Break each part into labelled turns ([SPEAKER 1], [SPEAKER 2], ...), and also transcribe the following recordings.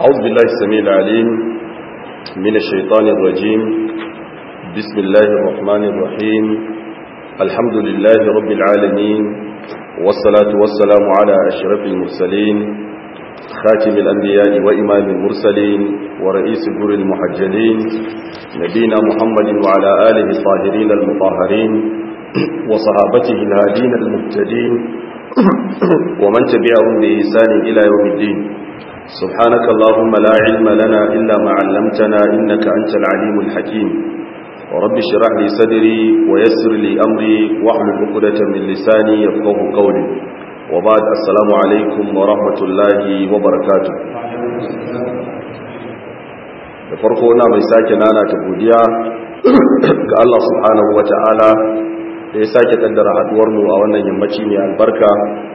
[SPEAKER 1] أعوذ بالله السميع العليم من الشيطان الرجيم بسم الله الرحمن الرحيم الحمد لله رب العالمين والصلاة والسلام على أشرف المرسلين خاتم الأنبياء وإمام المرسلين ورئيس جر المحجلين نبينا محمد وعلى آله الطاهرين المطهرين وصحابته الهادين المهتدين ومن تبعهم بإحسان إلى يوم الدين سبحانك اللهم لا علم لنا إلا ما علمتنا إنك أنت العليم الحكيم ورب اشرح لي صدري ويسر لي أمري واحلل عقدة من لساني يفقه قولي وبعد السلام عليكم ورحمة الله وبركاته da farko na mai sake nana ta godiya ga Allah subhanahu wa ta'ala da ya sake kaddara haduwarmu a wannan yammaci mai albarka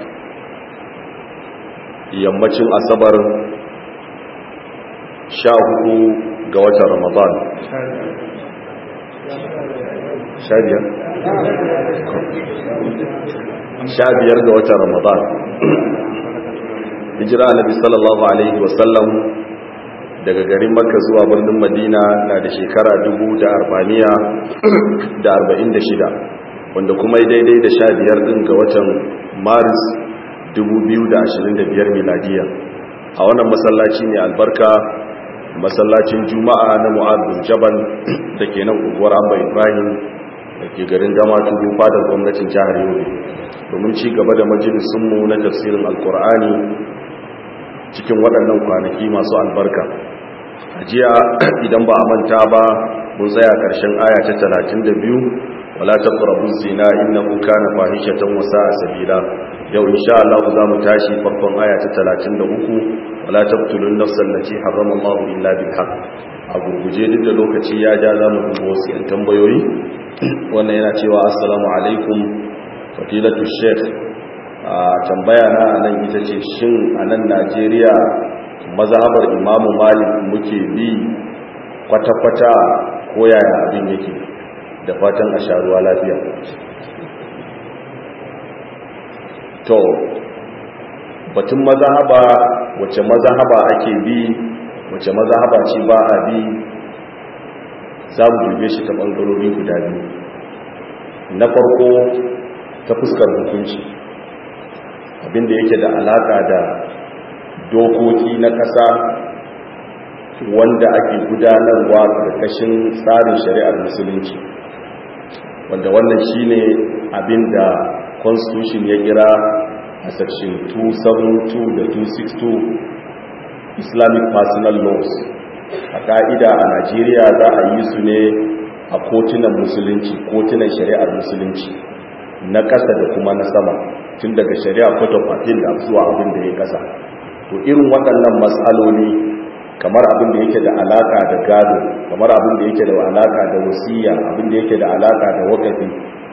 [SPEAKER 1] yammacin asabar sha hudu ga watan ramadan sha biyar? sha biyar ga watan ramadan hijira nabi sallallahu alaihi wasallam daga garin makka zuwa birnin madina na da shekara dubu da arba'iniya da arba'in da shida wanda kuma daidai da sha biyar din ga watan maris 2025 miladiya a wannan masallaci ne albarka masallacin juma'a na mu'adun jabal da ke nan unguwar abba ibrahim da ke garin gama tudu fadar gwamnatin jihar yobe domin ci gaba da majalisunmu na tafsirin alkur'ani cikin waɗannan kwanaki masu albarka a jiya idan ba a manta ba mun tsaya ƙarshen aya ta 32 wala taqrabu zina innahu kana fahishatan wa sa'a sabila yau insha Allah za mu tashi farkon aya ta 33 wala taqtulun nafsan allati harrama Allah illa bil haqq a gurguje duk da lokaci ya ja za mu dubo wasu yan tambayoyi wannan yana cewa assalamu alaikum fadilatu sheikh a tambaya na nan ita ce shin a nan Najeriya mazhabar Imam Malik muke bi kwata-kwata ko yaya abin yake da fatan a sharuwa lafiya to batun mazahaba wace mazahaba ake bi wace mazahaba ce ba a bi za mu dube shi ta ɓangarori guda biyu na farko ta fuskar hukunci abinda yake da alaƙa da dokoki na ƙasa wanda ake gudanarwa ƙarƙashin tsarin shari'ar musulunci wanda wannan shine abinda constitution ya kira a section 272 da 262 islamic personal laws a ka'ida a najeriya za a yi su ne a kotunan musulunci kotunan shari'ar musulunci na ƙasa da kuma na sama tun daga shari'a court of appeal da zuwa abin da ya ƙasa to irin waɗannan matsaloli kamar abin da yake da alaka da gado kamar abin da yake da alaka da wasiya abin da yake da alaka da wakafi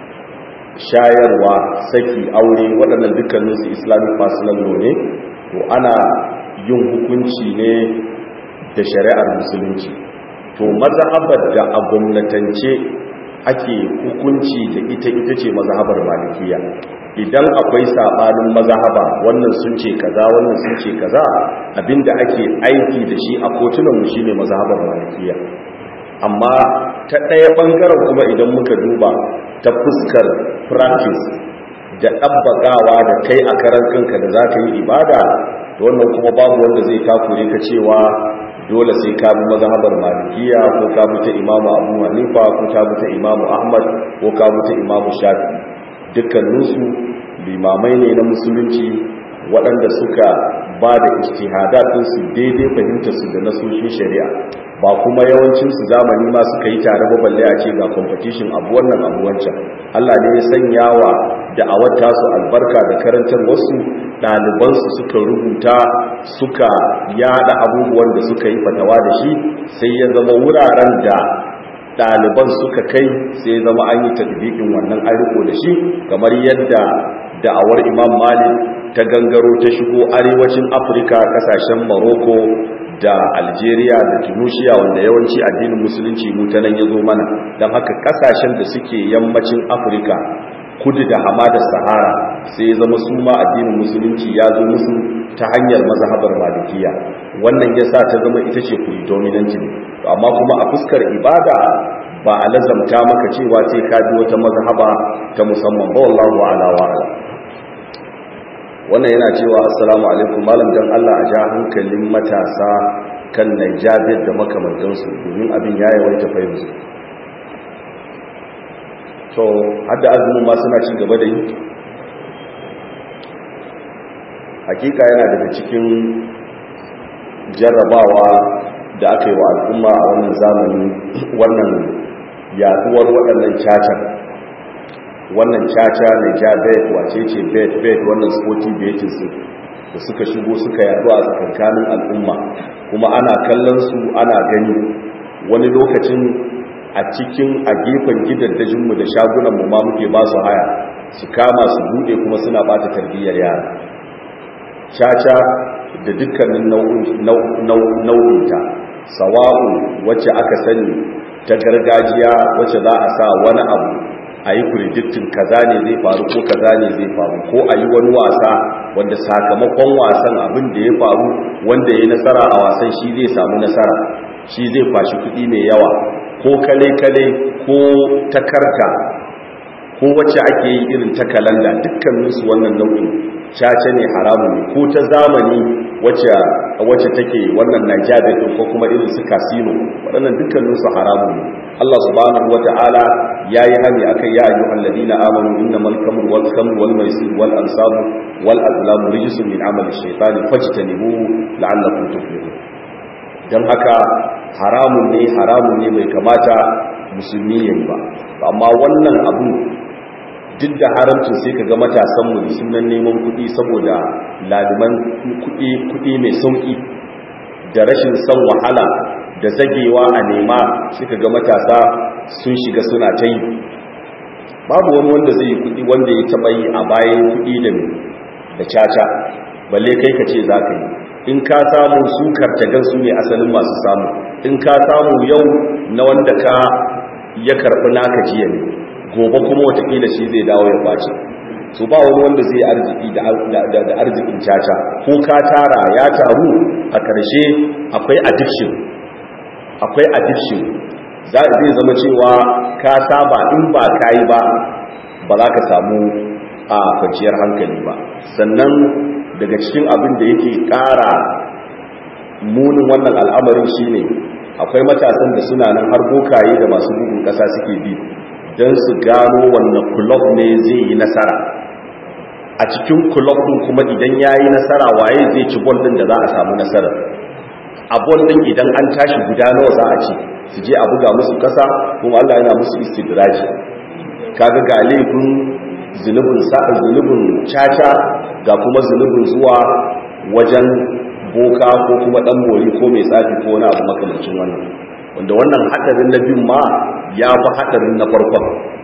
[SPEAKER 1] shayarwa saki aure waɗannan dukkaninsu islamic personal law ne to ana yin hukunci ne da shari'ar musulunci to mazhabar da a gwamnatance ake hukunci da ita ita ce mazhabar malikiya idan akwai sabanin mazhaba wannan sun ce kaza wannan sun ce kaza abinda ake aiki da shi a kotunan mu shine mazhabar malikiya amma ta ɗaya ɓangaren kuma idan muka duba ta fuskar practice da ɗabbaƙawa da kai a karan kanka da za ka yi ibada da wannan kuma babu wanda zai takure ka cewa dole sai ka bi mazhabar malikiya ko ka bi ta imamu abu hanifa ko ka bi ta imamu ahmad ko ka bi ta imamu shafi dukkaninsu limamai ne na musulunci waɗanda suka ba da su daidai fahimtarsu da nasoshin shari'a ba kuma yawancinsu zamani ma suka yi tare ba balle a ce ga competition abu wannan abu wancan Allah ne ya sanya wa da'awar tasu albarka da karantar wasu ɗalibansu suka rubuta suka yada abubuwan da suka yi fatawa da shi sai ya zama wuraren da ɗaliban suka kai sai ya zama an yi tadbiƙin wannan aiko da shi kamar yadda da'awar imam malik ta gangaro ta shigo arewacin afirka kasashen morocco da algeria da tunisia wanda yawanci addinin musulunci mu ta nan ya zo mana don haka kasashen da suke yammacin afirka kudu da hamadar sahara sai zama su ma addinin musulunci ya zo musu ta hanyar mazhabar malikiya wannan ya sa ta zama ita ce predominant ne amma kuma a fuskar ibada ba a lazamta maka cewa sai ka bi wata mazhaba ta musamman ba wallahu ala wa ala wannan yana cewa assalamu alaikum malam dan Allah a ja hankalin matasa kan najabir da makamantansu domin abin ya yawaita fahimsu to hadda azumin ma suna ci gaba da yi hakika yana daga cikin jarrabawa da aka yi wa al'umma a wannan zamani wannan yaduwar waɗannan cacar wannan caca na ja bet wace ce bet bet wannan sporty betin su da suka shigo suka yadu a tsakankanin al'umma kuma ana kallon su ana gani wani lokacin a cikin a gefen gidaddajinmu da shagunanmu ma muke ba su haya su kama su bude kuma suna bata tarbiyyar yara caca da dukkanin nau'inta sawa'u wacce aka sani ta gargajiya wacce za a sa wani abu a yi predictin kaza ne zai faru ko kaza ne zai faru ko a yi wani wasa wanda sakamakon wasan abin da ya faru wanda ya yi nasara a wasan shi zai samu nasara shi zai fashi kuɗi mai yawa ko kale-kale ko ta karta ko wacce ake yi irin ta kalanda dukkaninsu wannan nau'in caca ne haramun ne ko ta zamani wacce take wannan nigeria ko kuma irin su casino waɗannan dukkaninsu haramun ne Allah subhanahu wata'ala ya yi hani a kai ya ayyu alladina amanu inna malkamur wal khamr wal maisir wal ansabu wal azlamu rijsun min amali shaytani fajtanibu la'allakum tuflihun dan haka haramun ne haramun ne bai kamata musulmi yayi ba amma wannan abu duk da haramcin sai ka ga matasanmu da sunan neman kuɗi saboda laliman kuɗi mai sauƙi da rashin son wahala da zagewa a nema suka ga matasa sun shiga suna ta yi babu wani wanda zai yi kuɗi wanda ya taɓa yi a bayan kuɗi da caca balle kai ka ce za ka yi in ka samu su kartagan su ne asalin masu samu in ka samu yau na wanda ka ya karɓi naka jiya ne gobe kuma watakila shi zai dawo ya kwace su ba wani wanda zai arziki da arzikin caca ko ka tara ya taru a ƙarshe akwai addiction akwai addiction za zai zama cewa ka saba in ba ka yi ba ba za ka samu a kwanciyar hankali ba sannan daga cikin abin da yake ƙara munin wannan al'amarin shine akwai matasan da suna nan har bokaye da masu bugun ƙasa suke bi don su gano wannan kulob ne zai yi nasara a cikin kulob ɗin kuma idan ya yi nasara waye zai ci bol ɗin da za a samu nasara a bol ɗin idan an tashi guda nawa za a ci su je a buga musu ƙasa kuma allah yana musu istidraji kaga ga laifin zunubin sa'a zunubin caca ga kuma zunubin zuwa wajen boka ko kuma ɗan bori ko mai tsafi ko wani abu makamancin wannan wanda wannan hadarin na biyun ma ya fi hadarin na farkon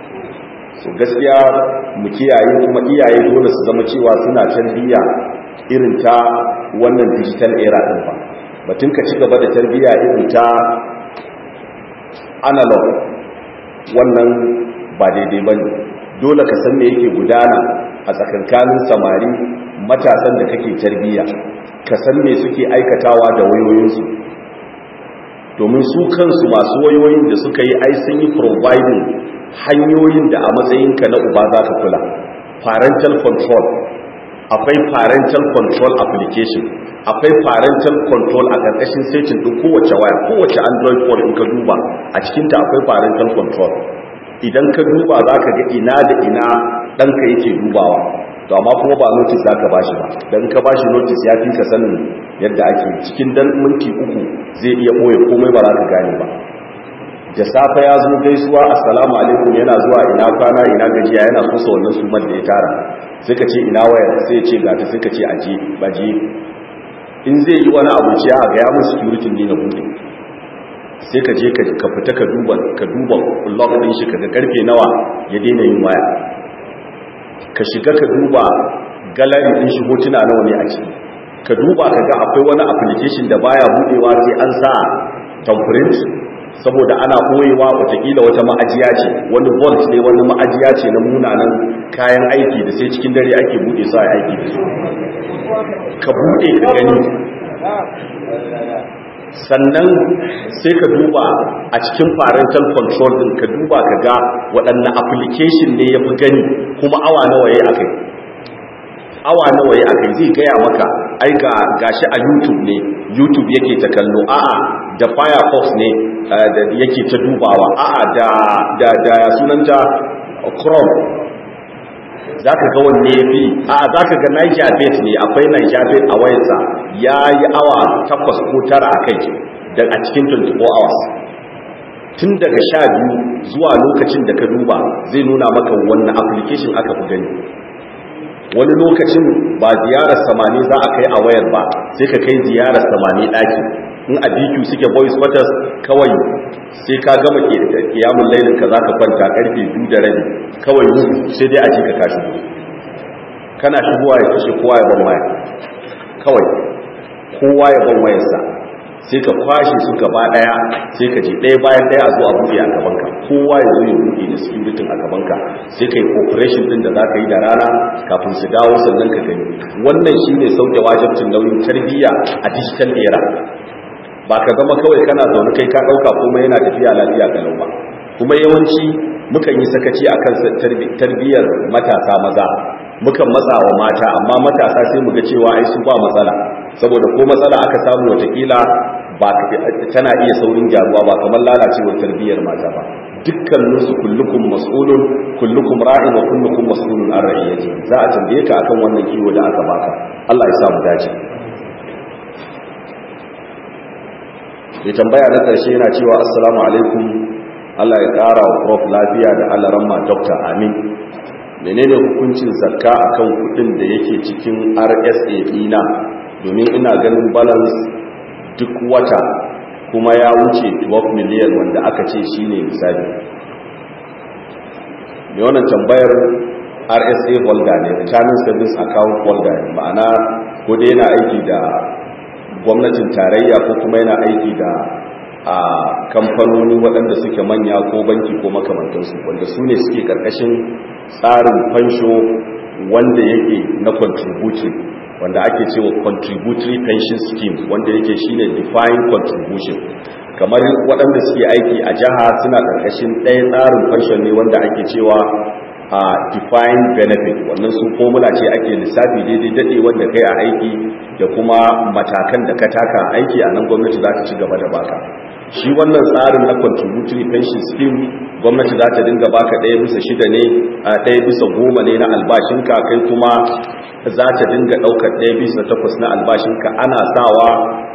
[SPEAKER 1] so gaskiya mu kiyaye kuma iyaye dole su zama cewa suna tarbiyya irin ta wannan digital era din ba batun ka ci gaba da tarbiyya irin ta analog wannan ba daidai ba ne dole ka san me yake gudana a tsakankanin samari matasan da kake tarbiyya ka san me suke aikatawa da wayoyinsu domin su kansu masu wayoyin da suka yi ai sun yi providing hanyoyin da a matsayinka na uba za ka kula parental control akwai parental control application akwai parental control a ƙarƙashin setin ɗin kowace waya kowace android phone in ka duba a cikinta akwai parental control idan ka duba za ka ga ina da ina ɗanka yake dubawa to amma kuma ba notice za ka ba shi ba don ka ba shi notice ya fi ka sanin yadda ake cikin dan minti uku zai iya ɓoye komai ba za ka gane ba da safe ya zo gaisuwa assalamu alaikum yana zuwa ina kwana ina gajiya yana kusa wannan sumar da ya tara sai ka ce ina wayar sai ce gata sai ka ce aje baje in zai yi wani abu ciya a gaya mun security ne na bude sai ka je ka fita ka duba ka duba log din shi kaga karfe nawa ya daina yin waya ka shiga ka duba gallery din shi hotuna nawa ne a ciki ka duba ka ga akwai wani application da baya budewa sai an sa thumbprint saboda ana ɓoyewa watakila wata ma'ajiya ce wani volt ne wani ma'ajiya ce na munanan kayan aiki da sai cikin dare ake buɗe su a aiki da su ka buɗe ka gani sannan sai ka duba a cikin parental control din ka duba ka ga waɗanne application ne ya fi gani kuma awa nawa ya akai awa nawa ya akai zai gaya maka ai ga gashi a youtube ne youtube yake ta kallo a'a da firefox ne da yake ta dubawa a'a da da da sunanta chrome zaka ga wanne yafi a'a zaka ga Niger bet ne akwai Niger bet a wayarsa yayi awa 8 ko 9 akai da a cikin 24 hours tun daga 12 zuwa lokacin da ka duba zai nuna maka wannan application aka fi gani wani lokacin ba ziyarar samani za a kai a wayar ba sai ka kai ziyarar samani ɗaki in a BQ suke voice quarters kawai sai ka gama kiyamun lailin ka za ka kwanta karfe biyu da rabi kawai sai dai a ji ka kashi kana shigowa ya kashe kowa ya ban waya kawai kowa ya ban wayarsa sai ka kwashe su gaba daya sai ka ji ɗaya bayan ɗaya a zo a buɗe a gabanka kowa ya zo ya buɗe da security a gabanka sai ka yi operation din da za ka yi da rana kafin su dawo sannan ka gani wannan shine sauke wajibcin nauyin tarbiyya a digital era ba ka zama kawai kana zaune kai ka ɗauka kuma yana tafiya lafiya galau ba kuma yawanci mukan yi sakaci akan tarbiyyar matasa maza mukan matsa wa mata amma matasa sai mu ga cewa ai su ba matsala saboda ko matsala aka samu watakila ba tana iya saurin gyaruwa ba kamar lalacewar tarbiyyar mata ba dukkanin su kullukum mas'ulun kullukum ra'in wa kullukum mas'ulun an ra'iyati za a tambaye ka akan wannan kiwo da aka baka Allah ya samu dace ya tambaya na ƙarshe yana cewa assalamu alaikum Allah ya ƙara wa prof lafiya da Allah ramma doctor amin menene hukuncin zakka akan kudin da yake cikin RSA dina domin ina ganin balance duk wata kuma ya wuce 12 miliyan wanda aka ce shine misali me wannan tambayar RSA holder ne retirement savings account holder ne ma'ana ko dai yana aiki da gwamnatin tarayya ko kuma yana aiki da a kamfanoni waɗanda suke manya ko banki ko makamantansu wanda su ne suke ƙarƙashin tsarin fansho wanda yake na contributory wanda ake cewa contributory pension scheme wanda yake shine defined contribution kamar waɗanda suke aiki a jiha suna ƙarƙashin ɗaya tsarin pension ne wanda ake cewa a defined benefit wannan su formula ce ake lissafi daidai daɗe wanda kai a aiki da kuma matakan da ka taka aiki a nan gwamnati za ta ci gaba da baka shi wannan tsarin na contributory pension scheme gwamnati za ta dinga baka ɗaya bisa shida ne a ɗaya bisa goma ne na albashinka kai kuma za ta dinga ɗaukar ɗaya bisa takwas na albashinka ana sawa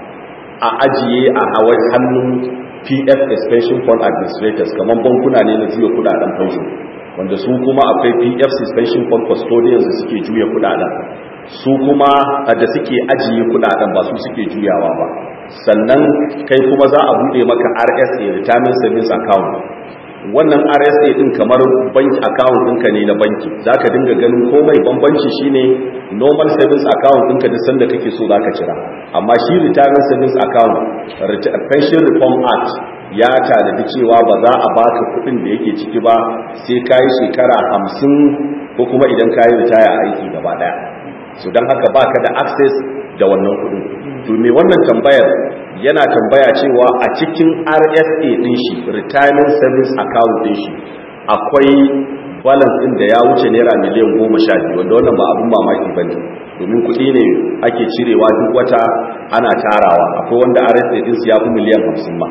[SPEAKER 1] a ajiye a hawar hannun pf expansion fund administrators kamar bankuna ne na juya kudaden fansho wanda su kuma akwai pf suspension fund custodians da suke juya kudaden su kuma da suke ajiye kudaden ba su suke juyawa ba sannan kai kuma za a bude maka rsa retirement savings account wannan rsa din kamar bank account ɗinka ne na banki za ka dinga ganin komai bambanci shine normal savings account ɗinka duk sanda kake so za ka cira amma shi retirement savings account pension reform act ya tanadi cewa ba za a baka kuɗin da yake ciki ba sai ka yi shekara hamsin ko kuma idan ka yi ritaya aiki gaba ɗaya so don haka baka da access da wannan kuɗin to me wannan tambayar yana tambaya cewa a cikin RSA din shi retirement savings account din shi akwai balance din da ya wuce naira miliyan goma sha biyu wanda wannan ba abun mamaki bane domin kuɗi ne ake cirewa duk wata ana tarawa akwai wanda RSA din su ya fi miliyan hamsin ma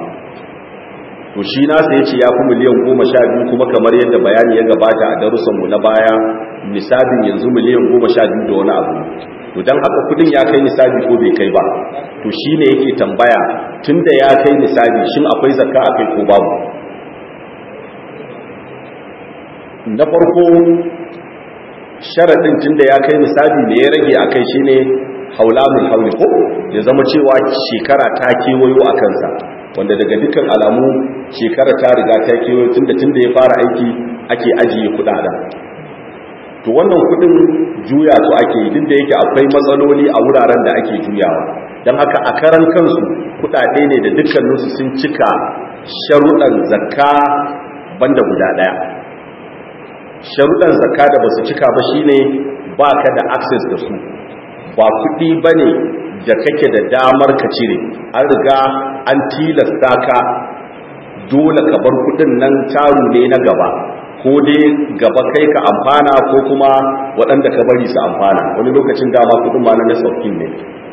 [SPEAKER 1] to shi nasa ya ce ya fi miliyan goma sha biyu kuma kamar yadda bayani ya gabata a darussanmu na baya nisabin yanzu miliyan goma sha biyu da wani abu to don haka kudin ya kai nisabi ko bai kai ba to shi ne yake tambaya tun da ya kai nisabi shin akwai zakka a kai ko babu na farko sharaɗin tun da ya kai nisabi ne ya rage a kai shi ne haulamun hauli ko ya zama cewa shekara ta kewayo a kansa wanda daga dukkan alamu shekara ta riga ta kewayo tun da tun da ya fara aiki ake ajiye kudaden to wannan kudin juya su ake yi duk da yake akwai matsaloli a wuraren da ake juyawa don haka a karan kansu kudade ne da dukkaninsu sun cika sharuɗan zakka banda guda ɗaya sharuɗan zakka da ba su cika ba shine ba ka da access da su ba kuɗi ba ne da kake da damar ka cire an riga an tilasta ka dole ka bar kuɗin nan taru ne na gaba ko dai gaba kai ka amfana ko kuma waɗanda ka bari su amfana wani lokacin dama kuɗin ma na nasofin ne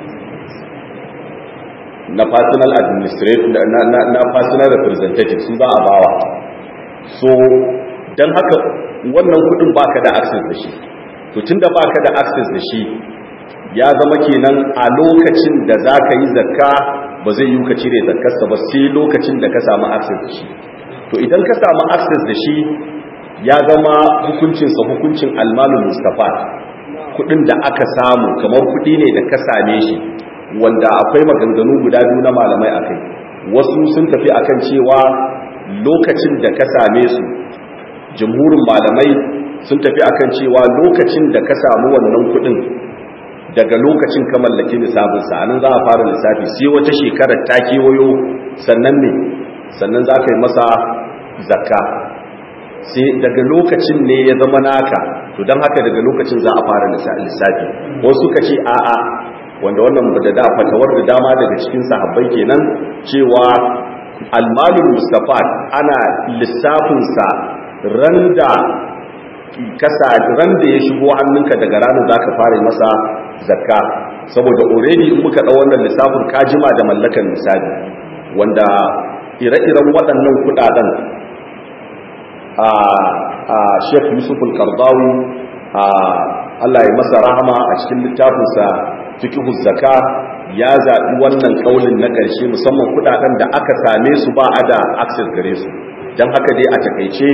[SPEAKER 1] na personal administrative na, na, na personal representative su za a bawa so don haka wannan kudin baka da access da shi to tunda baka da access da shi ya zama kenan a lokacin da za ka yi zakka ba zai yi ka cire zakkarsa ba sai lokacin da ka samu access da shi to idan ka samu access da shi ya zama hukuncinsa hukuncin almalul mustafa kudin da aka samu kamar kudi ne da ka same shi wanda akwai maganganu guda biyu na malamai akai wasu sun tafi akan cewa lokacin da ka same su jumhurin malamai sun tafi akan cewa lokacin da ka samu wannan kudin daga lokacin ka mallaki lissafin sa anan za a fara lissafi sai wata shekarar ta kewayo sannan ne sannan za ka yi masa zakka sai daga lokacin ne ya zama naka to don haka daga lokacin za a fara lissafi wasu suka ce a'a wanda wannan da da fatawar da dama daga cikin sahabbai kenan cewa almalul mustafa ana lissafinsa randa kasa randa ya shigo hannunka daga ranar zaka fara masa zakka saboda already in muka dau wannan lissafin kajima da mallakan misali wanda ire-iren waɗannan kudaden a a Sheikh Yusuf al-Qardawi a Allah ya masa rahama a cikin littafinsa fiqhu zakka ya zaɓi wannan kaulin na ƙarshe musamman kudaden da aka same su ba a da access gare su don haka dai a takaice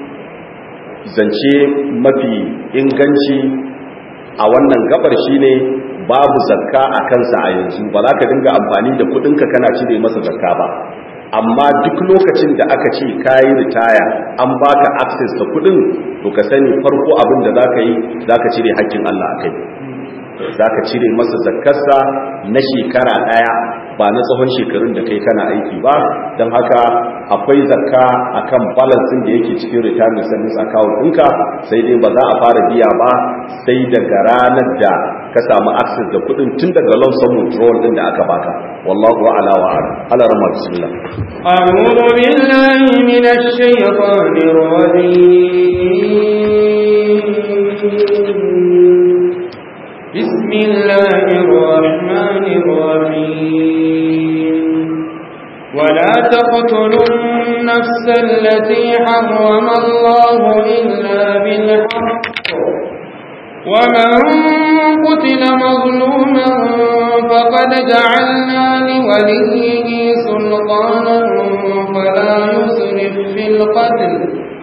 [SPEAKER 1] zance mafi inganci a wannan gabar shine babu zakka a kansa a yanzu ba za ka dinga amfani da kudinka kana cire masa zakka ba amma duk lokacin da aka ce kayi ritaya an baka access da kudin to ka sani farko abin da za ka yi za ka cire haƙƙin Allah a kai za ka cire masa zakkarsa na shekara ɗaya ba na tsawon shekarun da kai kana aiki ba don haka akwai zakka akan balansin da yake cikin retirement service account ɗinka sai dai ba za a fara biya ba sai daga ranar da ka samu access da kuɗin tun daga loan sum withdrawal ɗin da aka baka wallahu ala wa ala ala rama bismillah
[SPEAKER 2] أعوذ بالله من الشيطان الرجيم بسم الله الرحمن الرحيم ولا تقتلوا النفس التي حرم الله إلا بالحق ومن قتل مظلوما فقد جعلنا لوليه سلطانا فلا يسرف في القتل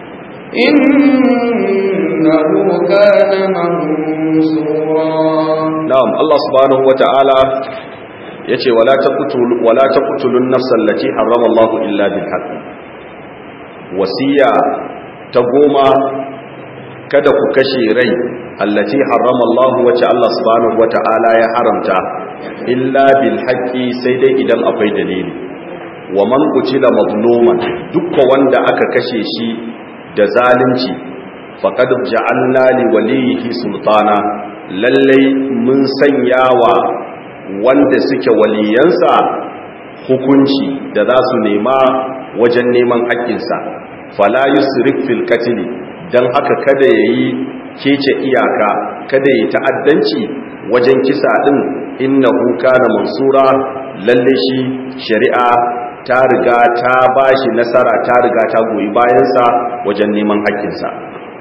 [SPEAKER 2] إنه كان منصورا
[SPEAKER 1] na'am Allah subhanahu wata'ala yace wala taqtul wala taqtulun nafsal lati harrama Allah illa bil haqq wasiya ta goma kada ku kashe rai allati harrama Allah wace Allah subhanahu wata'ala ya haramta illa bil haqqi sai dai idan akwai dalili wa man qutila mazluman dukkan wanda aka kashe shi da zalunci faqad ja'alna li walihi sultana lallai mun sanya wa wanda suke waliyansa hukunci da za su nema wajen neman haƙƙinsa fala yusrif fil qatl dan haka kada yayi kece iyaka kada yayi ta'addanci wajen kisa din innahu kana mansura lalle shi shari'a ta riga ta bashi nasara ta riga ta goyi bayansa wajen neman haƙƙinsa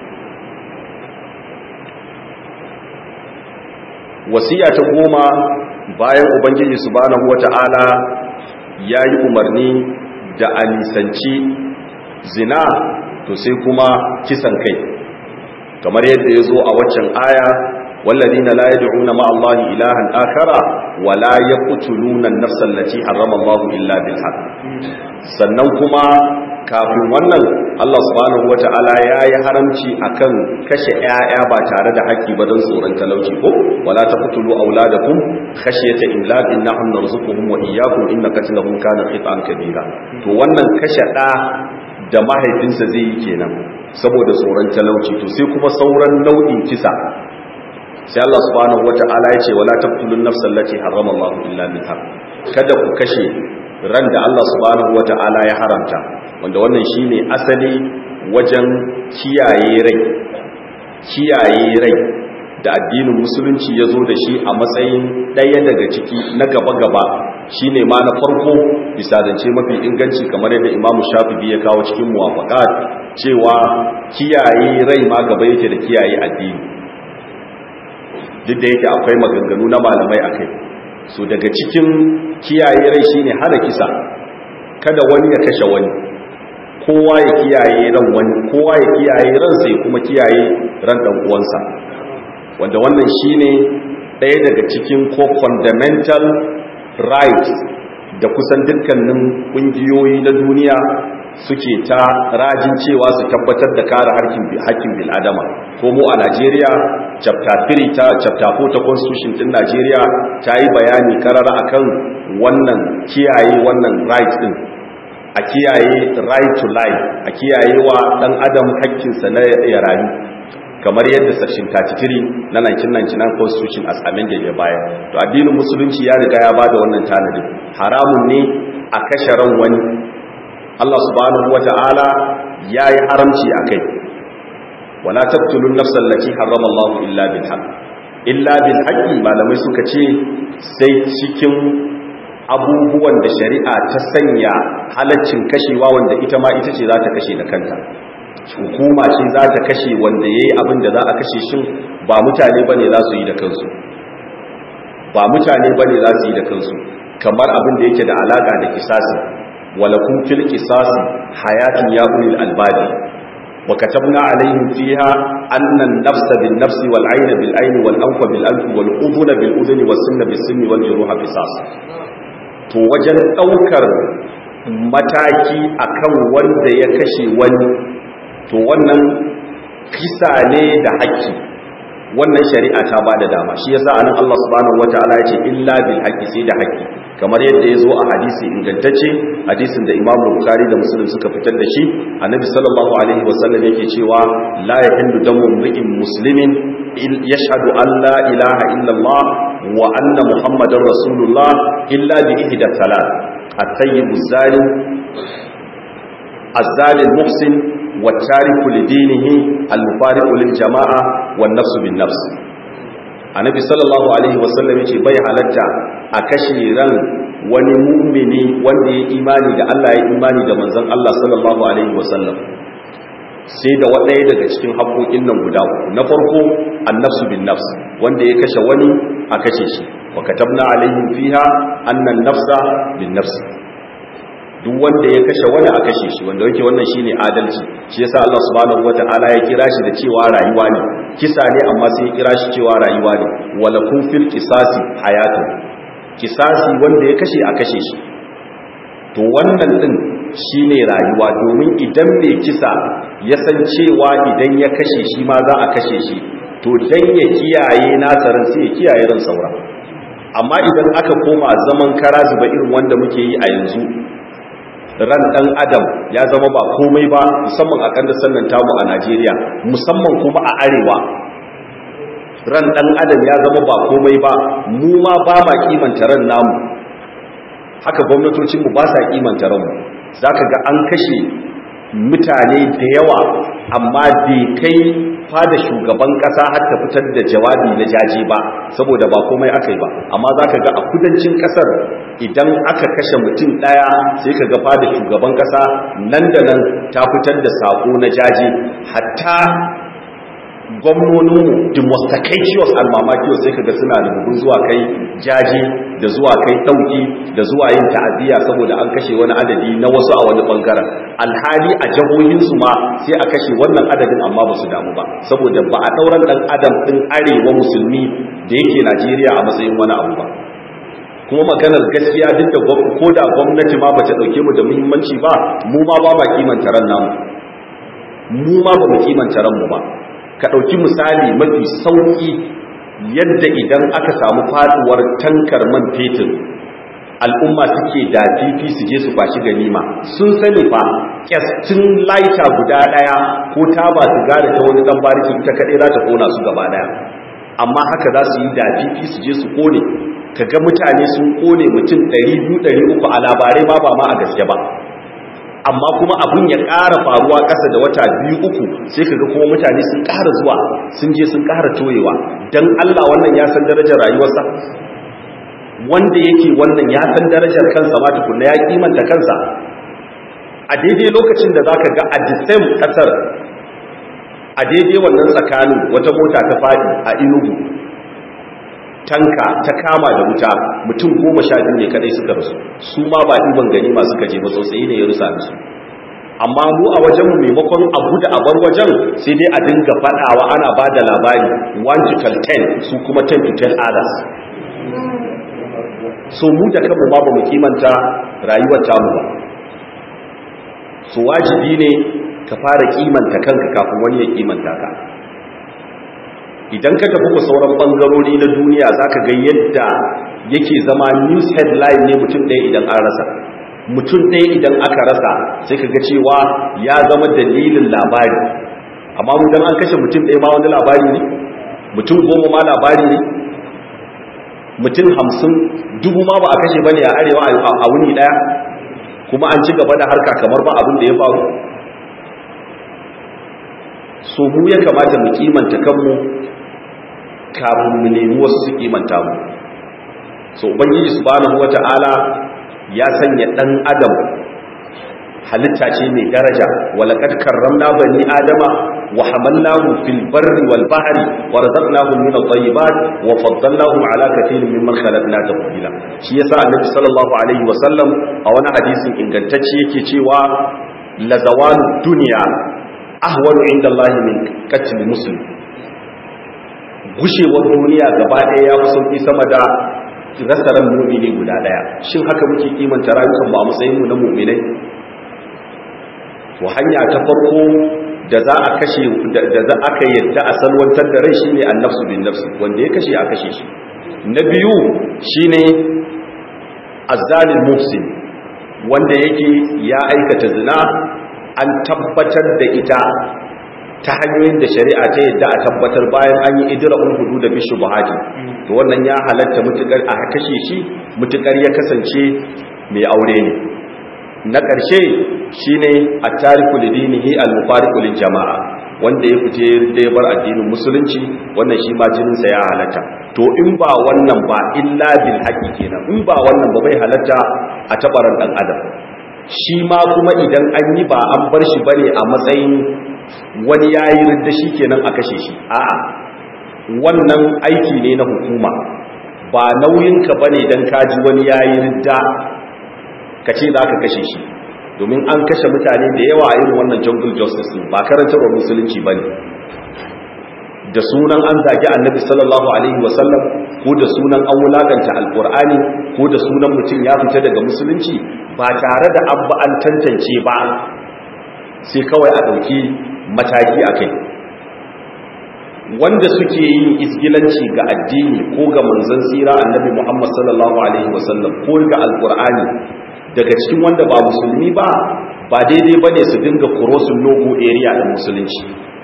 [SPEAKER 1] wasiya ta goma bayan ubangiji subhanahu wata'ala ya yi umarni da a nisanci zina to sai kuma kisan kai kamar yadda ya zo a waccan aya والذين لا يدعون مع الله إلها آخر ولا يقتلون النفس التي حرم الله إلا بالحق sannan kuma kafin wannan Allah subhanahu wata'ala ya yi haramci akan kashe ƴaƴa ba tare da haƙƙi ba don tsoron talauci ko wala taqtulu auladakum khashyata imlaqin nahnu narzuquhum wa iyyakum inna qatlahum kana khit'an kabira to wannan kashe ɗa da mahaifinsa zai yi kenan saboda tsoron talauci to sai kuma sauran nau'in kisa sai Allah subhanahu wata'ala ya ce wala taqtulun nafsal lati harrama Allah illa bil haqq kada ku kashe ran da Allah subhanahu wata'ala ya haramta wanda wannan shine asali wajen kiyaye rai kiyaye rai da addinin musulunci ya zo da shi a matsayin ɗaya daga ciki na gaba-gaba shine ma na farko bisa zance mafi inganci kamar yadda imamu shafi'i ya kawo cikin muwafaqat cewa kiyaye rai ma gaba yake da kiyaye addini duk da yake akwai maganganu na malamai akai so daga cikin kiyaye rai shine hana kisa kada wani ya kashe wani kowa ya kiyaye ran wani kowa ya kiyaye ran sai kuma kiyaye ran dan uwansa wanda wannan shine ɗaya daga cikin ko fundamental rights da kusan dukkanin ƙungiyoyi na duniya suke ta rajin cewa su tabbatar da kare hakkin bil'adama ko mu a Najeriya chapter 3 ta chapter 4 ta constitution din Najeriya ta yi bayani karara akan wannan kiyaye wannan right din a kiyaye right to life a kiyaye wa dan adam hakkinsa na ya rayu kamar yadda section 33 na 1999 constitution as amended ya bayar to addinin musulunci ya riga ya bada wannan tanadin haramun ne a kashe ran wani Allah subhanahu wata'ala ya yi haramci a kai wala taqtulun nafsal lati harrama Allah illa bil haqq illa bil haqqi malamai suka ce sai cikin abubuwan da shari'a ta sanya halaccin kashewa wanda ita ma ita ce za ta kashe da kanta hukuma ce za ta kashe wanda ya yi abin da za a kashe shin ba mutane ba ne za su yi da kansu ba mutane ba ne za su yi da kansu kamar abin da yake da alaƙa da kisasi walakun fil kisasi hayatun ya ulil albadi wa katabna alaihim fiha anna an-nafsa bin nafsi wal 'ayna bil 'ayni wal anfa bil anfi wal udhuna bil udhuni was sinna bis sinni wal juruha qisas to wajen daukar mataki akan wanda ya kashe wani to wannan kisa ne da haƙƙi wannan shari'a ta bada dama shi yasa anan Allah subhanahu wataala ya ce illa bil haqqi sai da haƙƙi kamar yadda ya zo a hadisi ingantacce hadisin da Imam Bukhari da Muslim suka fitar da shi annabi sallallahu alaihi wasallam yake cewa la yahillu damu mri'in muslimin yashhadu an la ilaha illa Allah wa anna muhammadar rasulullah illa bi ihda thalath at-tayyib az-zalim az-zalim muhsin والتارك لدينه المفارق للجماعة والنفس بالنفس annabi sallallahu alaihi wasallam yace bai halatta a kashe ran wani mu'mini wanda ya imani da Allah ya imani da manzon Allah sallallahu alaihi wasallam sai da wadaya daga cikin haƙoƙin nan guda na farko annafsu bin nafs wanda ya kashe wani a kashe shi wa katabna alaihim fiha anna an-nafsa bin nafs duk wanda ya kashe wani a kashe shi wanda yake wannan shine adalci shi yasa Allah subhanahu wataala ya kira shi da cewa rayuwa ne kisa ne amma sai ya kira shi cewa rayuwa ne wala kun fil qisasi hayatun kisasi wanda ya kashe a kashe shi to wannan din shine rayuwa domin idan mai kisa ya san cewa idan ya kashe shi ma za a kashe shi to dan ya kiyaye nasarin sai ya kiyaye ran saura amma idan aka koma zaman kara zuba irin wanda muke yi a yanzu ran dan adam ya zama ba komai ba musamman a kandar sannan tamu a Najeriya musamman kuma a arewa ran dan adam ya zama ba komai ba mu ma ba ma kimanta ran namu haka gwamnatocin mu ba sa kimanta ran mu zaka ga an kashe mutane da yawa amma bai kai fada shugaban kasa har ta fitar da jawabi na jaje ba saboda ba komai aka yi ba amma za ka ga a kudancin kasar idan aka kashe mutum ɗaya sai ka ga fada shugaban kasa nan da nan ta fitar da sako na jaje hatta gwamnoninmu demonstrations almamakiyar sai ka ga suna da bugun zuwa kai jaje da zuwa kai ɗauki da zuwa yin ta'aziyya saboda an kashe wani adadi na wasu a wani ɓangaren alhali a jihohinsu ma sai a kashe wannan adadin amma ba su damu ba saboda ba a ɗauran ɗan adam ɗin arewa musulmi da yake najeriya a matsayin wani abu ba kuma maganar gaskiya duk da ko da gwamnati ma ba ta ɗauke mu da muhimmanci ba mu ma ba ma kimanta ran namu mu ma ba mu kimanta ranmu ba ka ɗauki misali mafi sauƙi yadda idan aka samu faduwar tankar man fetur al'umma suke da fifi su je su kwashi ganima sun sani fa kyastin laita guda ɗaya ko ta ba su gada ta wani ɗan bariki ita kaɗai za ta ƙona su gaba ɗaya amma haka za su yi da fifi su je su ƙone ka ga mutane sun ƙone mutum 200-300 a labarai ma ba ma a gaske ba amma kuma abin ya ƙara faruwa ƙasa da wata biyu uku sai kaga kuma mutane sun ƙara zuwa sun je sun ƙara toyewa don Allah wannan ya san darajar rayuwarsa wanda yake wannan ya san darajar kansa ma tukunna ya kimanta kansa a daidai lokacin da zaka ga a disem ƙasar a daidai wannan tsakanin wata mota ta faɗi a inugu tanka ta kama da wuta mutum goma sha biyu ne kadai suka rasu su ma ba ɗiban gani masu kaje ba sosai ne ya rusa su amma mu a wajenmu maimakon abu da abar wajen sai dai a dinga faɗawa ana ba da labari 1 to 10 su kuma 10 to 10 others so mu da kanmu ma ba mu kimanta rayuwar tamu ba so wajibi ne ka fara kimanta kanka kafin wani ya kimanta ka idan ka tafi ku sauran bangarori na duniya za ka ga yadda yake zama news headline ne mutum ɗaya idan an rasa mutum ɗaya idan aka rasa sai ka ga cewa ya zama dalilin labari amma mu dan an kashe mutum ɗaya ma wani labari ne mutum goma ma labari ne mutum hamsin dubu ma ba a kashe ba ne a arewa a wuni ɗaya kuma an ci gaba da harka kamar ba abin da ya faru so mu ya kamata mu kimanta kanmu kafin mu nemi wasu su kimanta mu so ubangiji subhanahu wata'ala ya sanya dan adam halitta ce mai daraja walaqad karramna bani adama wa hamalnahum fil barri wal bahri wa razaqnahum min at-tayyibat wa faddalnahum ala kathirin mimman khalaqna tafdila shi yasa annabi sallallahu alaihi wa sallam a wani hadisin ingantacce yake cewa la zawalu dunya ahwanu inda Allah min qatl muslim gushewar duniya gaba ɗaya ya fi sauki sama da rasa ran mu'mini guda ɗaya shin haka muke kimanta rayukan mu a matsayin mu na mu'minai to hanya ta farko da za a kashe da za aka yadda a salwantar da rai shine annafsu bin nafsi wanda ya kashe a kashe shi na biyu shine azzalim muhsin wanda yake ya aikata zina an tabbatar da ita ta hanyoyin da shari'a ta yadda a tabbatar bayan an yi idra'ul hudu da bishu buhari to wannan ya halatta mutukar a kashe shi mutukar ya kasance mai aure ne na ƙarshe shine at-tariku lidinihi al-mufariqu lil jama'a wanda ya fice da ya bar addinin musulunci wannan shi ma jinin sa ya halatta to in ba wannan ba illa bil haqi kenan in ba wannan ba bai halatta a tabaran dan adam shi ma kuma idan an yi ba an bar shi bane a matsayin wani yayi ridda shi kenan a kashe shi a'a wannan aiki ne na hukuma ba nauyinka bane dan kaji wani yayi ridda ka ce za ka kashe shi domin an kashe mutane da yawa a irin wannan jungle justice ba karantarwar musulunci ba ne da sunan an zagi annabi sallallahu alaihi wasallam ko da sunan an wulakanta alkur'ani ko da sunan mutum ya fita daga musulunci ba tare da an ba an tantance ba sai kawai a ɗauki mataki a kai wanda suke yin isgilanci ga addini ko ga manzon tsira annabi muhammad sallallahu alaihi wasallam ko ga alkur'ani daga cikin wanda ba musulmi ba ba daidai ba ne su dinga kurosun logo area da musulunci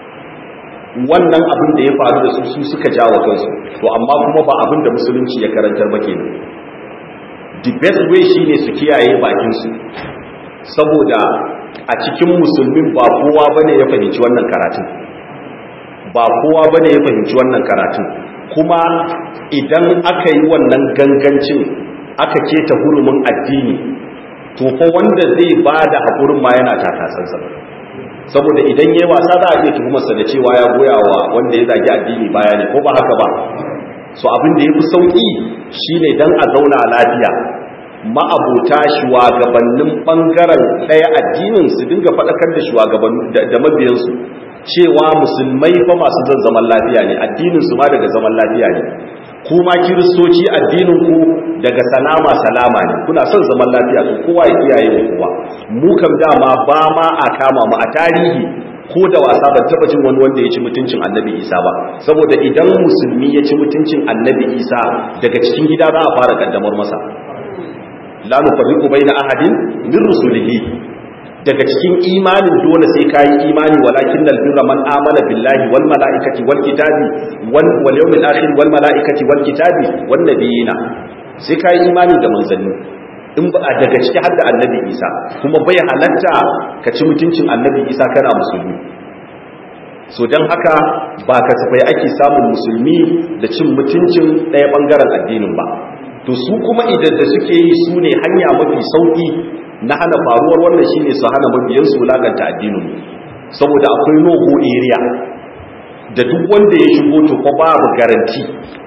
[SPEAKER 1] wannan abin da ya faru da su su suka jawo kansu to amma kuma ba abin da musulunci ya karantar ba kenan the best way shine su kiyaye bakinsu saboda a cikin musulmin ba kowa bane ya fahimci wannan karatun ba kowa bane ya fahimci wannan karatun kuma idan aka yi wannan gangancin aka keta hurumin addini to fa wanda zai ba da haƙurin ma yana takasansa saboda idan yayi wasa za a iya tuhumarsa da cewa ya goya wa wanda ya zagi addini baya ne ko ba haka ba so abin da ya fi sauƙi shine dan a zauna lafiya ma'abota shugabannin ɓangaren ɗaya addinin su dinga faɗakar da shugabannin da mabiyansu cewa musulmai fa masu zan zaman lafiya ne addinin su ma daga zaman lafiya ne kuma kiristoci addininku daga salama salama ne kuna son zaman lafiya to kowa ya kiyaye wa kowa mu kam dama ba ma a kama mu a tarihi ko da wasa ban taba jin wani wanda ya ci mutuncin annabi isa ba saboda idan musulmi ya ci mutuncin annabi isa daga cikin gida za a fara kaddamar masa la nufarriqu baina ahadin min rusulihi daga cikin imanin dole sai kayi imani walakin nal birra man amana billahi wal malaikati wal kitabi wal wal yawmil akhir wal malaikati wal kitabi wan nabiyina sai kayi imani da manzanni in ba daga ciki har da annabi Isa kuma bai halatta ka ci mutuncin annabi Isa kana musulmi so dan haka ba kasafai ake samun musulmi da cin mutuncin ɗaya bangaren addinin ba to su kuma idan da suke yi su ne hanya mafi sauki na hana faruwar wannan shine su hana mabiyan su wulakanta addinin saboda akwai nogo area da duk wanda ya shigo to ko babu garanti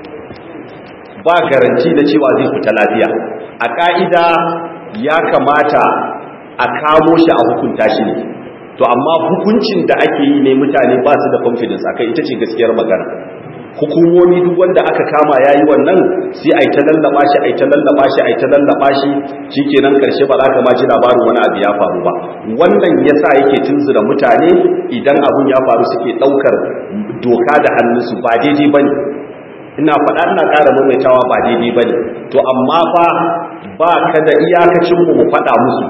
[SPEAKER 1] ba garanti da cewa zai fita lafiya a ka'ida ya kamata a kamo shi a hukunta shi ne to amma hukuncin da ake yi ne mutane ba su da confidence akai ita ce gaskiyar magana hukumomi duk wanda aka kama yayi wannan sai ai ta lallaba shi ai ta lallaba shi ai ta lallaba shi shikenan karshe ba za ka ma ji labarin wani abu ya faru ba wannan yasa yake tunzura mutane idan abun ya faru suke daukar doka da hannunsu ba daidai bane ina faɗa ina ƙara maimaitawa ba daidai bane to amma fa ba ka da iyakacin mu mu faɗa musu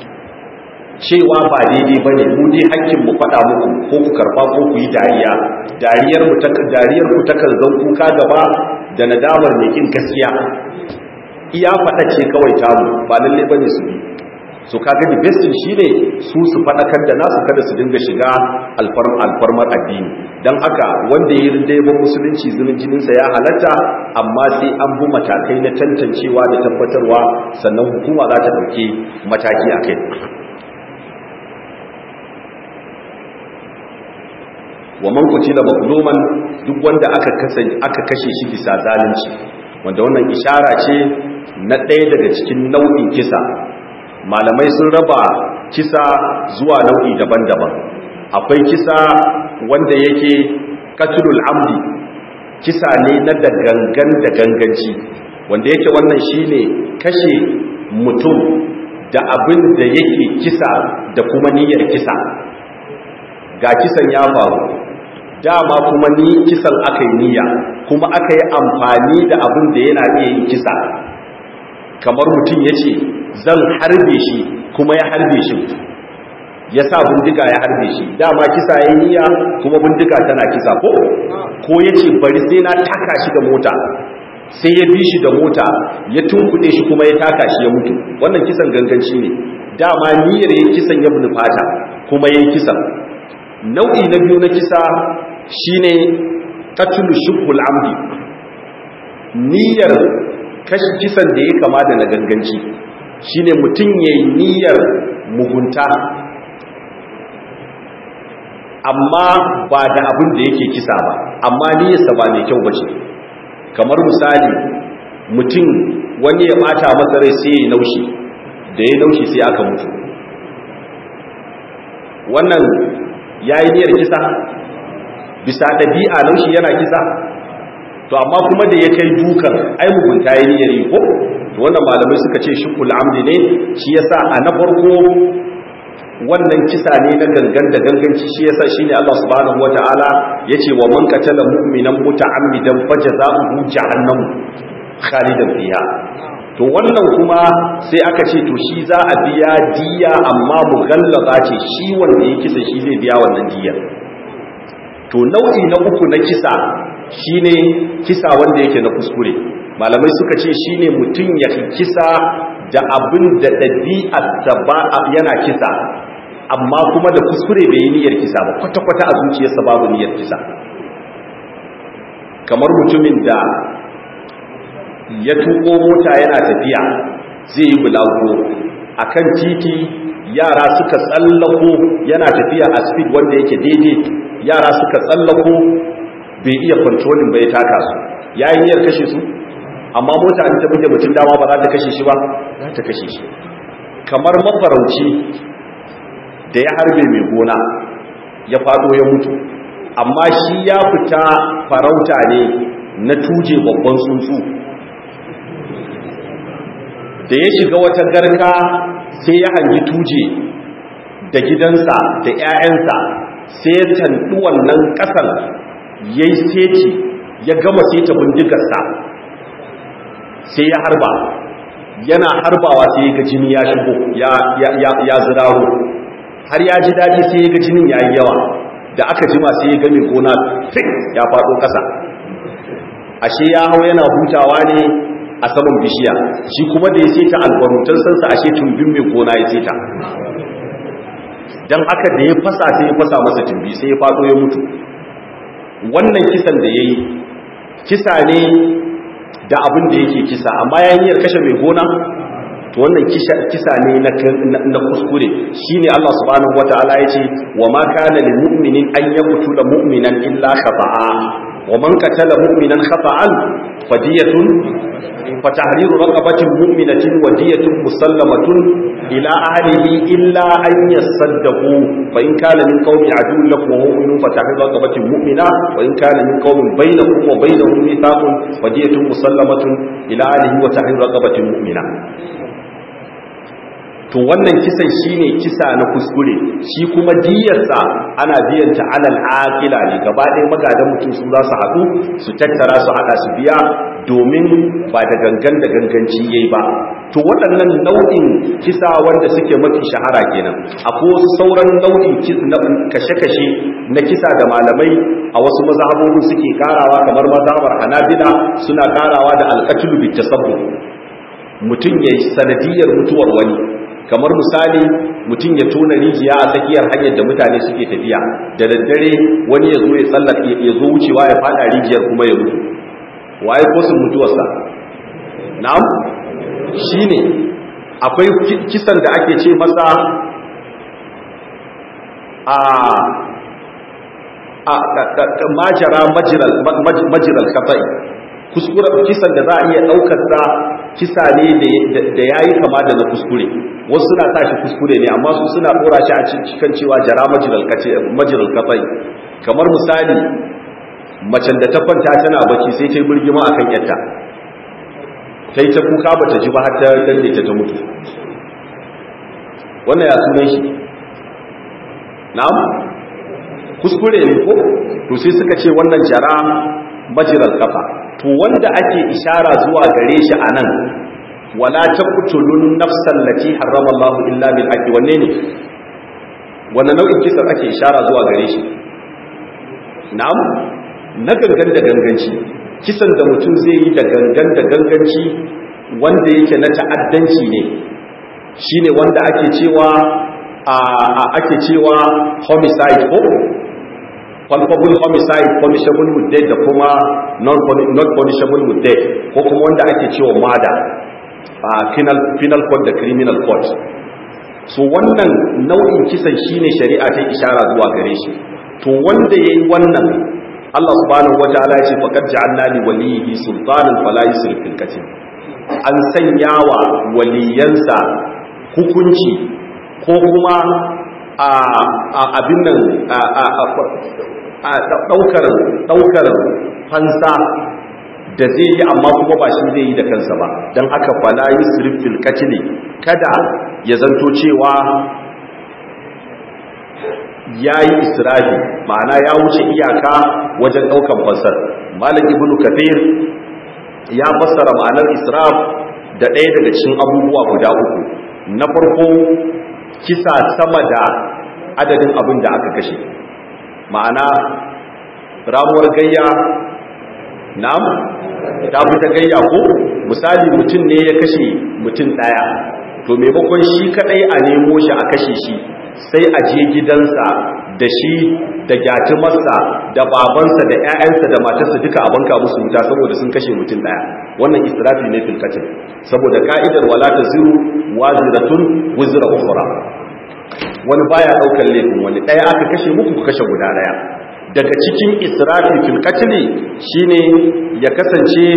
[SPEAKER 1] cewa ba daidai bane mu dai hakkin mu faɗa muku ko ku karba ko ku yi dariya dariyar mu ta dariyar ku takan zan kuka gaba da nadamar mai kin gaskiya iya faɗa ce kawai tamu ba lalle bane su bi so kaga the best shine su su faɗakar da nasu kada su dinga shiga alfarmar addini dan haka wanda ya rinda yabon musulunci zunin jininsa ya halatta amma sai an bi matakai na tantancewa da tabbatarwa sannan hukuma za ta ɗauki mataki a kai wa man qutila mazluman duk wanda aka kasance aka kashe shi bisa zalunci wanda wannan ishara ce na ɗaya daga cikin nau'in kisa malamai sun raba kisa zuwa nau'i daban-daban akwai kisa wanda yake qatlul amdi kisa ne na da gangan da ganganci wanda yake wannan shine kashe mutum da abin da yake kisa da kuma niyyar kisa ga kisan ya faru dama kuma ni kisan aka yi niyya kuma aka yi amfani da abin da yana iya yin kisa kamar mutum ya ce zan harbe shi kuma ya harbe shi ya sa bindiga ya harbe shi dama kisa ya yi niyya kuma bindiga tana kisa ko ko ya ce bari sai na taka shi da mota sai ya bi shi da mota ya tunkuɗe shi kuma ya taka shi ya mutu wannan kisan ganganci ne dama niyyar yin kisan ya bin fata kuma ya yi kisan nau'i na biyu na kisa shine qatlu shubhul amdi niyyar kashi kisan da ya kama da na ganganci shine mutum yayi niyyar mugunta amma ba da abin da yake kisa ba amma niyyarsa ba mai kyau bace kamar misali mutum wani ya bata masa rai sai ya naushi da ya naushi sai aka mutu wannan ya yi niyyar kisa bisa ɗabi'a laushi yana kisa to amma kuma da ya kai dukan ai mugunta ya niyyar yi ko to wannan malamai suka ce shukul amdi ne shi yasa a na farko wannan kisa ne na gangan da ganganci shi yasa shine Allah subhanahu wataala yace wa man qatala mu'minan muta'ammidan fajaza'uhu jahannam khalidan fiha to wannan kuma sai aka ce to shi za a biya diya amma mughallaza ce shi wanda ya kisa shi zai biya wannan diyar to nau'i na uku na kisa shine kisa wanda yake na kuskure malamai suka ce shine mutum ya kisa da abin da ɗabi'arsa ba yana kisa amma kuma da kuskure bai yi niyyar kisa ba kwata-kwata a zuciyarsa babu niyyar kisa kamar mutumin da ya tuko mota yana tafiya zai yi bulago a kan titi yara suka tsallako yana tafiya a speed wanda yake daidai yara suka tsallako bai iya controlling bai taka su ya yi niyyar kashe su amma mota an ta buge mutum dama ba za ta kashe shi ba za ta kashe shi kamar mafarauci da ya harbe mai gona ya fado ya mutu amma shi ya fita farauta ne na tuje babban tsuntsu da ya shiga wata garka sai ya hangi tuje da gidansa da 'ya'yansa sai ya tandu wannan ƙasar ya yi seti ya gama seta bindigarsa sai ya harba yana harbawa sai ya ga jini ya shigo ya ziraro har ya ji daji sai ya ga jinin ya yi yawa da aka jima sai ya ga mai gona fik ya faɗo ƙasa ashe ya hau yana hutawa ne a saman bishiya shi kuma da ya seta albarutan sansa ashe tumbin mai gona ya seta don haka da ya fasa sai ya fasa masa tumbi sai ya faɗo ya mutu wannan kisan da ya yi kisa ne da abin da yake kisa amma ya yi kashe mai gona to wannan kisa ne na kuskure shine Allah subhanahu wataala yace wa ma kana lil mu'minin an yaqtula mu'minan illa khata'a wa man qatala mu'minan khata'an fadiyatun fatahriru raqabatin mu'minatin wa diyatun musallamatun ila ahlihi illa an yasaddaqu fa in kana min qawmi aduwwin lakum wa mu'minun fatahriru raqabatin mu'mina wa in kana min qawmin bainakum wa bainahum mithaqun fadiyatun musallamatun ila ahlihi wa tahriru raqabatin mu'mina to wannan kisan shine kisa na kuskure shi kuma diyarsa ana biyan ta alal aqila ne gaba ɗaya magadan mutum su za su haɗu su tattara su haɗa su biya domin ba da gangan da ganganci yayi ba to waɗannan nau'in kisa wanda suke mafi shahara kenan akwai wasu sauran nau'in kashe-kashe na kisa da malamai a wasu mazhabobin suke karawa kamar mazhabar Hanabila suna karawa da alqatlu bitasabbu mutum yayi sanadiyar mutuwar wani kamar misali mutum ya tona rijiya a tsakiyar hanyar da mutane suke tafiya da daddare wani ya zo ya tsallaka ya zo wucewa ya fada rijiyar kuma ya mutu waye ko sun mutuwarsa na'am shine akwai kisan da ake ce masa a a majara majiral majiral kafai kuskure kisan da za a iya daukar sa kisa ne da yayi kama da na kuskure wasu suna sa shi kuskure ne amma su suna dora shi a cikin cewa jara majiral kace majiral kafai kamar misali macen da ta kwanta tana bacci sai ta yi birgima akan yarta ta yi ta kuka bata ji ba har ta danne ta ta mutu wannan ya sunan shi na'am kuskure ne ko to sai suka ce wannan jara majiral kafa to wanda ake ishara zuwa gare shi anan wala taqtulun nafsan lati harrama Allahu illa bil haqqi wanne ne wannan nau'in kisa ake ishara zuwa gare shi na'am na gangan da ganganci kisan da mutum zai yi da gangan da ganganci wanda yake na ta'addanci ne shine wanda ake cewa a ake cewa homicide ko culpable homicide punishable with death da kuma not punishable with death ko kuma wanda ake cewa murder a penal penal code da criminal code so wannan nau'in kisan shine shari'a ta ishara zuwa gare shi to wanda yayi wannan Allah subhanahu wataala ya ce faqad ja'alna li waliyhi sultanan fala yusrif fil qatl an sanya wa waliyansa hukunci ko kuma a abin nan a daukar daukar fansa da zai yi amma kuma ba shi zai yi da kansa ba don haka fala yusrif fil qatl kada ya zanto cewa ya yi israfi ma'ana ya wuce iyaka wajen ɗaukan fassar malam ibn kafir ya fassara ma'anar israf da ɗaya daga cikin abubuwa guda uku na farko kisa sama da adadin abin da aka kashe ma'ana ramuwar gayya na'am ta fita gayya ko misali mutum ne ya kashe mutum ɗaya to maimakon shi kaɗai a nemo shi a kashe shi sai a je gidansa da shi da gyatumarsa da babansa da 'ya'yansa da matarsa duka a banka musu wuta saboda sun kashe mutum daya wannan israfi ne filkatin saboda ka'idar wala taziru waziratun wizra ukhra wani baya daukar laifin wani daya aka kashe muku ku kashe guda daya daga cikin israfi filkatin shine ya kasance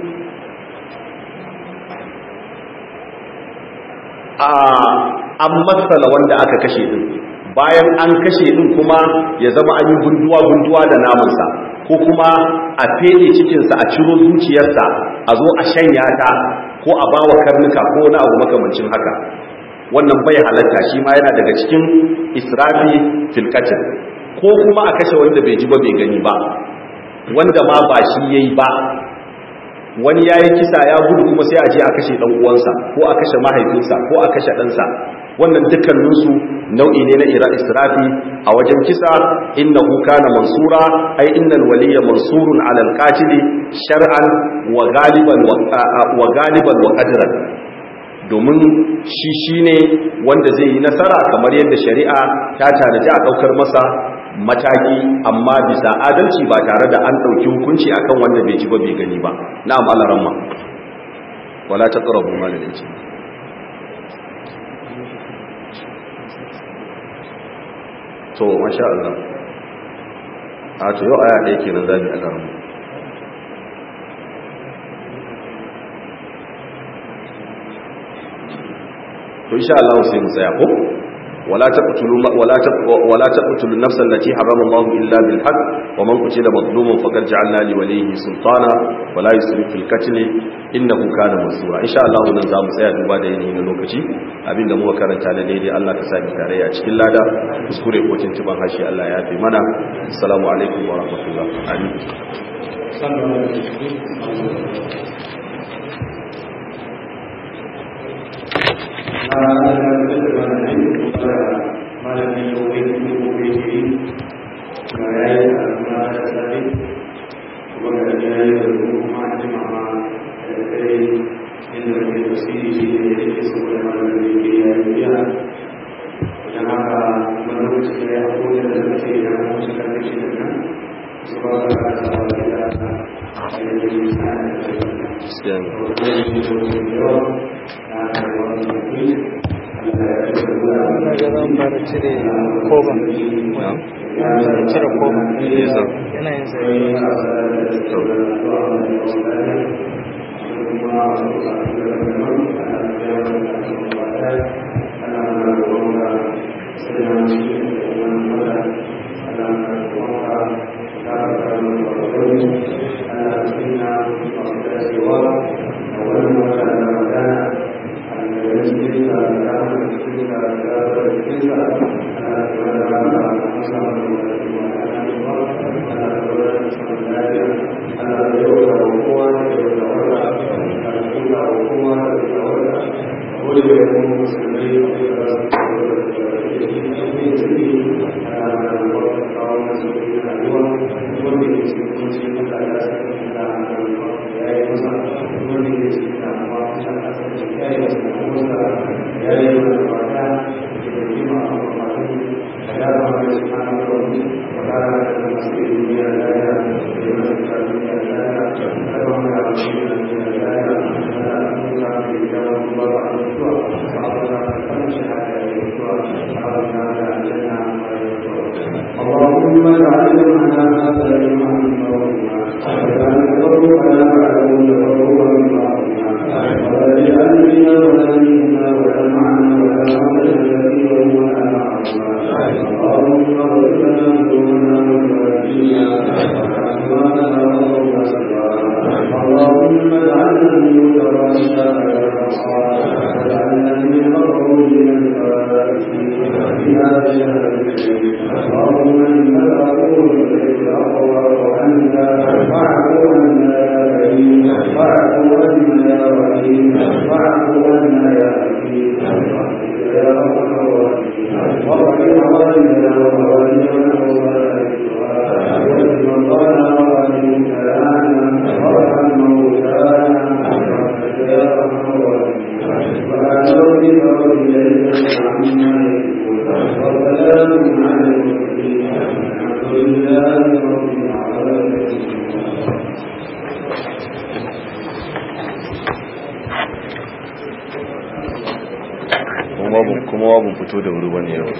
[SPEAKER 1] a an matsala wanda aka kashe din bayan an kashe din kuma ya zama an yi gunduwa-gunduwa da namansa ko kuma a fede cikinsa a ciro zuciyarsa a zo a shanya ta ko a bawa karnuka ko na abu makamancin haka wannan bai halatta shi ma yana daga cikin israfi filkatin ko kuma a kashe wanda bai ji ba bai gani ba wanda ma ba shi yayi ba wani yayi kisa ya gudu kuma sai a je a kashe dan uwansa ko a kashe mahaifinsa ko a kashe ɗansa wannan dukkaninsu nau'i ne na ira israfi a wajen kisa innahu kana mansura ai innal waliya mansurun ala alqatili shar'an wa galiban wa galiban wa qadran domin shi shine wanda zai yi nasara kamar yadda shari'a ta tanaji a daukar masa mataki amma bisa adalci ba tare da an dauki hukunci akan wanda bai ji ba bai gani ba na'am alaramma wala taqrabu mal al-yatim to masha Allah a to yau aya ɗaya kenan zabi a garin to insha Allah sai mu tsaya ko wala taqtulu wala wala taqtulu an-nafsa allati harrama Allah illa bil haqq wa man qutila mazluman faqad ja'alna li waliyhi sultana wala yusrif fil qatl innahu kana mansura insha Allah nan za mu tsaya duba da yanayi na lokaci abinda muka karanta da daidai Allah ka sami tarayya cikin lada kuskure ko tuntuban hashi Allah ya fi mana assalamu alaikum wa rahmatullah amin
[SPEAKER 3] cire koban cire koban yanayin sai
[SPEAKER 2] اللهم اجعلنا هذا لمن واجعل قلوبنا معلوم قلوبا واجعل بنا ولا منا ولا معنا ولا عملا كثيرا ولا اللهم اغفر لنا ذنوبنا وذنوبنا واسماءنا اللهم اجعلنا من متراشا واجعلنا من مقبولين الفائزين في هذا الشهر الكريم اللهم انك عفو تحب العفو واعف عنا واعف عنا يا كريم واعف عنا يا رحيم واعف عنا يا حكيم يا ارحم الراحمين واغفر والدنا ووالدنا ووالدنا مرضانا ومبتلانا وارحم موتانا يا ارحم الراحمين سبحان ربك رب العزه عما يصفون وسلام على المرسلين الحمد لله رب العالمين
[SPEAKER 1] kuma wabin fito da wuri bane yau